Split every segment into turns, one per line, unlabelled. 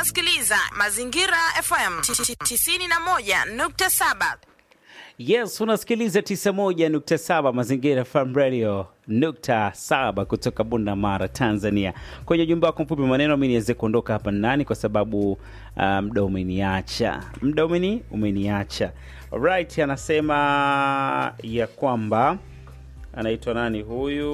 unasikiliza Mazingira FM 91.7.
Yes, unasikiliza 91.7 Mazingira FM Radio nukta saba kutoka Bunda Mara, Tanzania. Kwenye ujumbe wako mfupi maneno, mi niweze kuondoka hapa ndani kwa sababu muda um, umeniacha, muda umeni umeniacha. Alright, anasema ya kwamba anaitwa nani huyu?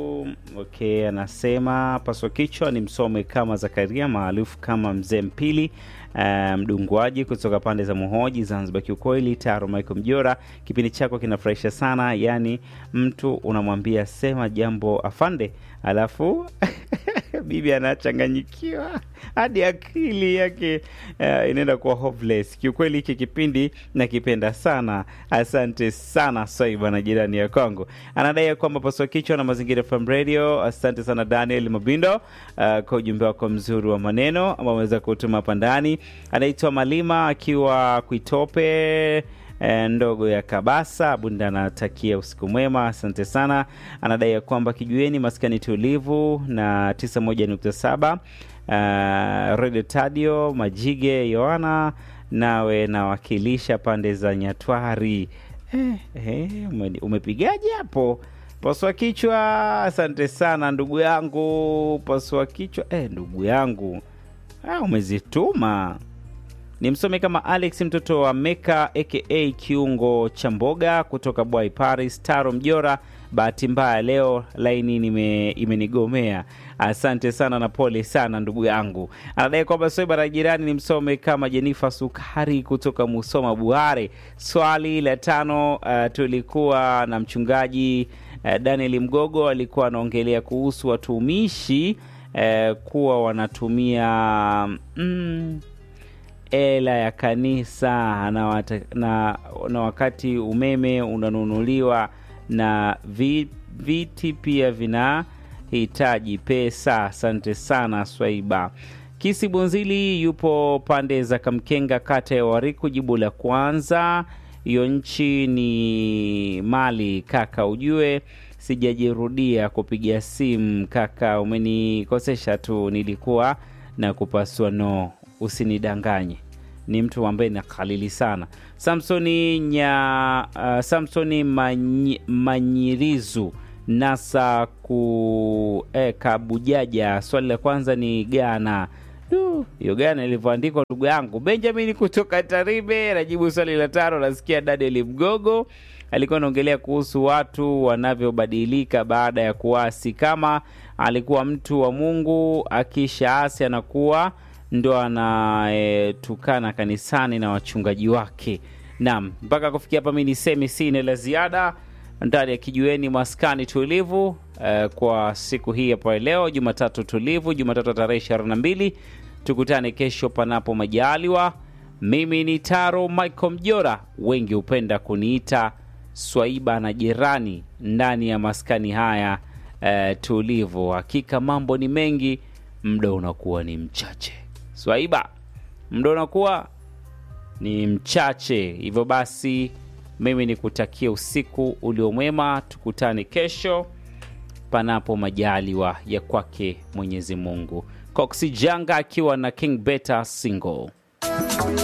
Okay, anasema paswa kichwa ni msome kama Zakaria maarufu kama mzee Mpili mdunguaji um, kutoka pande za Muhoji, Zanzibar. Kiukweli Taro Michael Mjora, kipindi chako kinafurahisha sana, yaani mtu unamwambia sema jambo afande, alafu bibi anachanganyikiwa hadi akili yake uh, inaenda kuwa hopeless. Kiukweli hiki kipindi nakipenda sana, asante sana Swaiba na jirani ya kwangu. Anadai ya kwamba paswa kichwa na Mazingira FM Radio. Asante sana Daniel Mabindo uh, kwa ujumbe wako mzuri wa maneno ambao ameweza kutuma hapa ndani. Anaitwa Malima akiwa Kuitope E, ndogo ya Kabasa Bunda, anatakia usiku mwema, asante sana. Anadai ya kwamba kijueni maskani tulivu na 91.7 uh, Radio Tadio Majige Yohana, nawe nawakilisha pande za Nyatwari. Eh, eh, umepigaje hapo? Pasua kichwa, asante sana ndugu yangu. Pasua kichwa, eh, ndugu yangu ah, umezituma ni msome kama Alex mtoto wa Meka aka kiungo cha mboga kutoka Bwai Paris. Taro Mjora, bahati mbaya leo laini nime, imenigomea. Asante sana na pole sana ndugu yangu. Anadai kwamba Swaiba la jirani ni msome kama Jenifa Sukari kutoka Musoma Buhare. Swali la tano, uh, tulikuwa na mchungaji uh, Daniel Mgogo alikuwa anaongelea kuhusu watumishi uh, kuwa wanatumia mm, hela ya kanisa na, wata, na, na wakati umeme unanunuliwa na vi, viti pia vinahitaji pesa. Asante sana Swaiba. Kisi Bunzili yupo pande za Kamkenga, kata ya Wariku. Jibu la kwanza, hiyo nchi ni mali kaka, ujue sijajirudia kupiga simu kaka, umenikosesha tu, nilikuwa na kupasua no usinidanganye ni mtu ambaye nakalili sana. Samsoni nya uh, Samsoni manyi, Manyirizu nasa ku eh, Kabujaja. Swali la kwanza ni Gana. Hiyo Gana ilivyoandikwa ndugu yangu Benjamin kutoka Taribe najibu swali la tano. Nasikia Daniel Mgogo alikuwa anaongelea kuhusu watu wanavyobadilika baada ya kuasi. Kama alikuwa mtu wa Mungu akishaasi anakuwa ndo anatukana e, kanisani na wachungaji wake. Naam, mpaka kufikia hapa mi nisemi sina la ziada ndani ya kijueni maskani tulivu e, kwa siku hii hapa leo Jumatatu tulivu, Jumatatu tarehe ishirini na mbili. Tukutane kesho panapo majaliwa. Mimi ni Taro Michael Mjora, wengi hupenda kuniita Swaiba na jirani ndani ya maskani haya e, tulivu. Hakika mambo ni mengi, muda unakuwa ni mchache. Swaiba, muda unakuwa ni mchache, hivyo basi mimi ni kutakia usiku uliomwema. Tukutane kesho panapo majaliwa ya kwake Mwenyezi Mungu. Coxy Janga akiwa na King Beta single